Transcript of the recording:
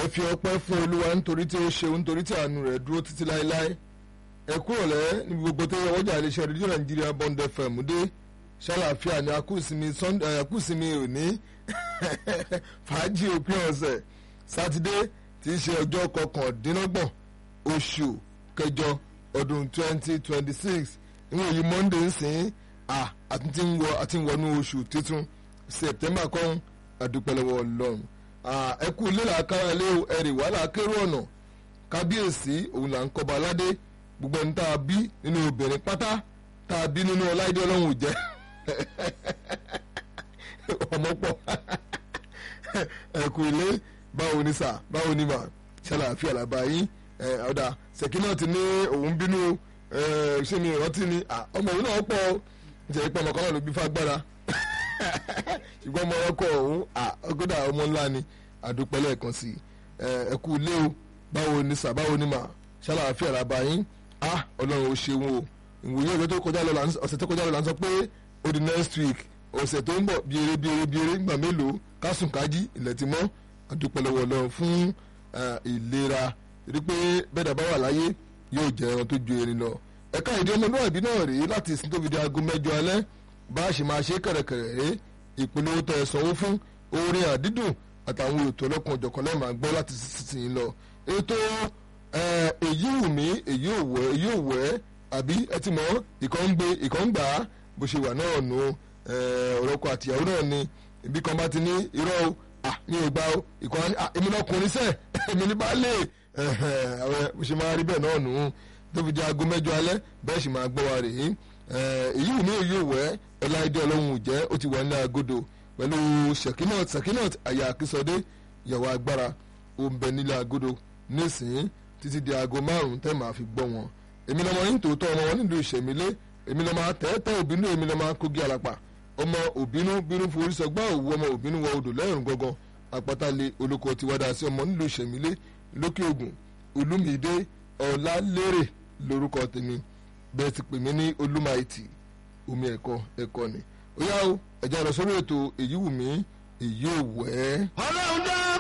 ẹ fi ọpẹ́ fún olúwa nítorí tí ó ṣeun nítorí tí àánú rẹ̀ dúró títí láéláé ẹ kúrọ̀lẹ́ níbi gbogbo tó yẹ wọ́jà iléeṣẹ́ rédíò nàìjíríà bond fm dé ṣàlàáfíà ní akúsinmi sunday akúsinmi òní fàájì òpin ọ̀sẹ̀ sátidé tí í ṣe ọjọ́ kọkàndínlọ́gbọ̀n oṣù kẹjọ ọdún twenty twenty six ìwọ̀n yìí monday ń sìn à àti ń wọ àti ń wọnú oṣù tuntun september kan àdúpẹ́lẹ́wọ̀ ọlọ́run ẹ kú ilé làákàrà ilé ẹ̀rì wàhálà kérò ọ̀nà kábíyèsí òun là ń kọba aládé gbogbo ẹni tá a bí nínú obìnrin pátá tá a bí nínú ọláìdé ọlọ́run ò jẹ́ ọmọ pọ̀ ẹ kú ilé báwo ni sà báwo ni mà ṣàlàáfíà làbá yín ọ̀dà ṣèkínà ti ní òun bínú ṣé mi ìrántí ni ọmọ òun náà pọ̀ nítorí pé ọmọ kan náà ló bí fagbára ṣùgbọ́n ọmọ ọkọ̀ ọ̀hún ọgọ́dà ọmọ ńlá ni àdúpẹ́ lẹ́ẹ̀kan sí ẹ kú ilé o báwo ni sà báwo ni mà ṣàlàáfíà làbá yín ọlọ́run ó ṣeun o ìwòye ọ̀sẹ̀ tó kọjá lọ ọ̀sẹ̀ tó kọjá lọ là ń sọ pé ó di next week ọ̀sẹ̀ tó ń bọ̀ bí eré bí eré bí eré nígbà mélòó kásùn kájí ilẹ̀ ti mọ́ àdúpẹ́ lọ́wọ́ ọlọ́run fún ìlera rí pé bẹ́ẹ̀ dábàá wà láyé yóò jẹ́ ẹran tó ju erin lọ ẹ̀ka ìdí ọmọlúwàbí náà rèé láti ìsìn tó fi di aago mẹ́jọ alẹ́ bá a ṣe máa ṣe kẹ̀rẹ̀kẹ̀rẹ̀ rèé ìpolówó tẹ̀ sanwó fún orin àdídùn àtàwọn ètò ọlọ́kan òjọ̀kan lẹ́ẹ̀ máa gbọ́ láti sísìn lọ ètò èyí wù mí èyí ò wẹ̀ èyí ò wẹ̀ àbí ẹ ti mọ̀ ìkan ń gbé ìkan ń gbà á bó ṣe wà náà nù ọ̀rọ̀ ọkọ àtìyàwó náà ni ibi kan bá ti ní irọ́ o mi ò gbà o ìkan á ní èmi lọkùnrin sẹ́ẹ̀ èmi ní bá lè bó ṣe máa rí bẹ́ẹ̀ náà nù tó fi di aago mẹ́jọ alẹ́ bẹ́ẹ̀ sì máa gbọ́ wa rèé èyí wù mí èyí ò wẹ̀ ọláìdé ọlọ́run ò jẹ́ ó ti wà ní agodo pẹ̀lú sekinot sekinot àyà àkísọdé ìyàwó agbára ó ń bẹ nílé agodo nísìnyí títí di aago márùn-ún tẹ́ máa fi gbọ́ wọn èmi lọ́mọ yín tòótọ́ ọmọ wọn nílùú ìṣẹ̀mílẹ̀ èmi lọ́mọ tẹ́tẹ́ òbínú èmi lọ́mọ kógi àlàpà ọmọ òbínú bínú forí sọgbà òwú ọmọ òbínú wọ odò lẹ́rùn gangan àpáta-lé olóko ti wádà sí ọmọ nílùú ìṣẹ̀mílẹ̀ lókè ògùn olúmídé ọ̀làlérè lórúkọ tèmi bẹ́ẹ̀ ti pè mí ní olúmáìtì omi ẹ̀kọ́ ẹ̀kọ́ ni ó yá o ẹ̀jẹ̀ lọ sórí ètò èyí wù mí èyí ò wẹ́.